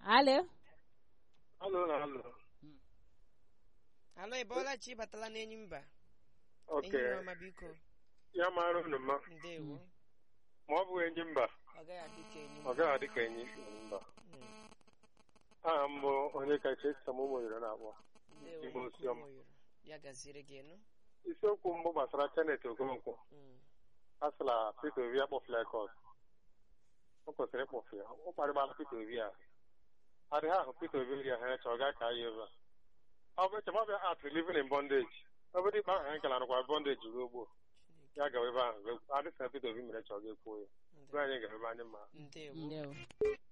alo Alo na alo. alọ ị bọọla chi batala n'enyi mba Oke. enyi ọma biko Ya mara unu mma. ndewo Ma ọ bụghị enyi mba, ọ gaghị adị ka enyi ọ gaghị adị ka enyi mba. Mm, Aha m bụ onye kacha esi m ụmụ yiri na-akpọ. ndewo Igbo nke Osiom. ụmụ yoro. ya gaziri gị nụ Isiokwu mbụ gbasara Kenneth Okonkwo. Mm, A sịla Peter Obi akpọfula Ekọt. O kwesịrị ịkpọfu ya. Ọ kparịgbala Peter Obi a. Adịghị ahụ Peter Obi ri ahụ chọọ gaa ka ya ebe a. Ọ bụ eche ọbịa at living in bondage. Ọ bụ dịkpa ahụ anyị kala nụkwa bondage ruo gboo. Chineke, Ya gawa ebe ahụ. Adịsị na Peter Obi mere chọọ ga ekwuo ya. Ebe anyị gara ebe anyị ma. ndewo ndewo